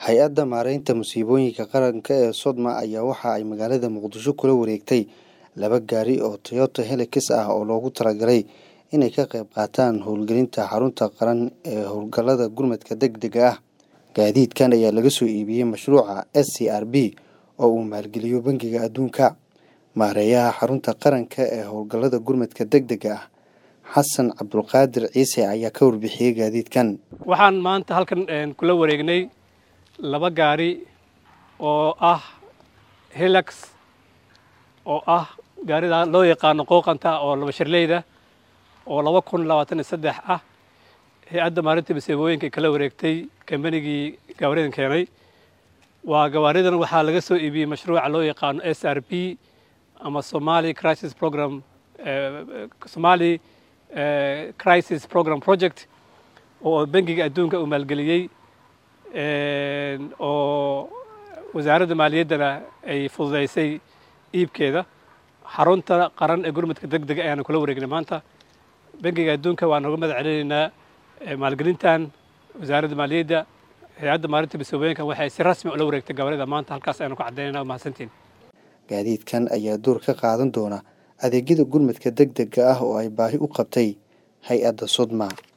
hay-adda maareynta musiibooyinka qaranka ee sodma ayaa waxa ay magaalada muqdisho kula wareegtay laba gaari oo toyota helix ah oo loogu talagalay inay ka qayb qaataan howlgelinta xarunta qaran ee howlgallada gurmadka deg dega ah gaadiidkan ayaa laga soo iibiyey mashruuca s c r b oo uu maalgeliyo bangiga adduunka maareeyaha xarunta qaranka ee howlgallada gurmadka deg dega ah xasan cabdulqaadir ciise ayaa ka warbixiyey gaadiidkan waxaan maanta halkan kula wareegnay laba gaari oo ah helax oo ah gaarida loo yaqaano qooqanta oo laba shirleyda oo laba kun labaatan iyo saddex ah hay-adda maarinta masiibooyinka kala wareegtay kambanigii gawaaridan keenay waa gawaaridan waxaa laga soo iibiyey mashruuca loo yaqaano s r p ama somali crisis program somali crisis program project oo bangiga adduunka uu maalgeliyey oo wasaaradda maaliyaddana ay fududeysay iibkeeda xarunta qaran ee gurmadka deg dega ayaanu kula wareegnay maanta bangiga adduunka waan nooga mahad celinaynaa maalgelintan wasaaradda maaliyadda hay-adda maarinta masiibooyinka waxay si rasmi ula wareegtay gabarida maanta halkaas ayaanu ku caddaynayna mahadsantiin gaadiidkan ayaa door ka qaadan doona adeegyada gurmadka deg dega ah oo ay baahi u qabtay hay-adda sodma